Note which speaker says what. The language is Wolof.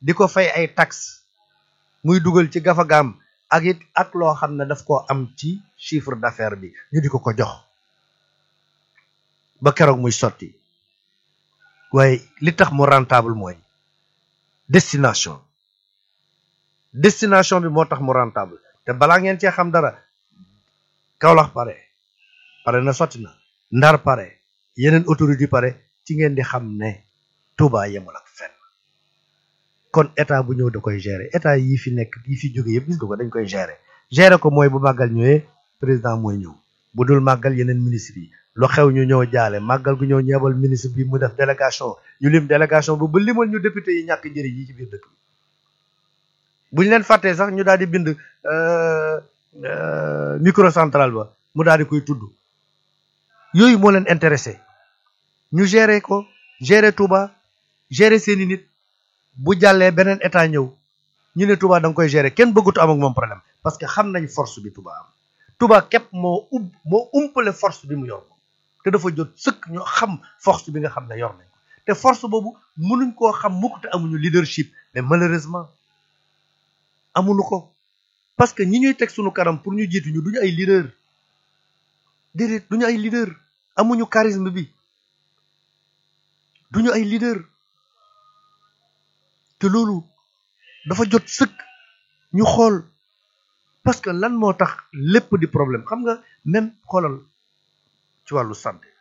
Speaker 1: di ko fay ay taxes muy dugal ci gafagaam ak it ak loo xam ne daf koo am ci chiffre d'affaires bi ñu di ko ko jox ba keroog muy sotti waaye li tax mu rentable mooy destination destination bi moo tax mu rentable te balaa ngeen cee xam dara Kaolack pare pare na sotti na Ndar pare yeneen autorité pare ci ngeen di xam ne Touba yemul ak fenn kon état bu ñëw da koy gérer état yi fi nekk yi fi jóge yëpp gis nga ko dañ koy gérer gérer ko mooy bu màggal ñëwee président mooy ñëw bu dul màggal yeneen ministre yi lu xew ñu ñëw jaale màggal gu ñëw ñeebal ministre bi mu def délégation ñu lim délégation bu ba limal ñu député yi ñàkk njëriñ yi ci biir dëkk bi buñ leen fàttee sax ñu daal di bind microcentral ba mu daal di koy tudd yooyu moo leen intéressé ñu gérer ko gérer Touba gérer seeni nit bu jàllee beneen état ñëw ñu ne Touba da nga koy gérer kenn bëggutu am ak moom problème parce que xam nañ force bi Touba am Touba képp moo ub moo umpale force bi mu yor ko te dafa jot sëkk ñu xam force bi nga xam ne yor nañ ko te force boobu mënuñ koo xam mukk te amuñu leadership mais malheureusement amuñu ko parce que ñi ñuy teg suñu kanam pour ñu jiitu ñu duñu ay leader déedéet duñu ay leader amuñu charisme bi duñu ay leader te loolu dafa jot sëkk ñu xool parce que lan moo tax lépp di problème xam nga même xoolal ci wàllu santé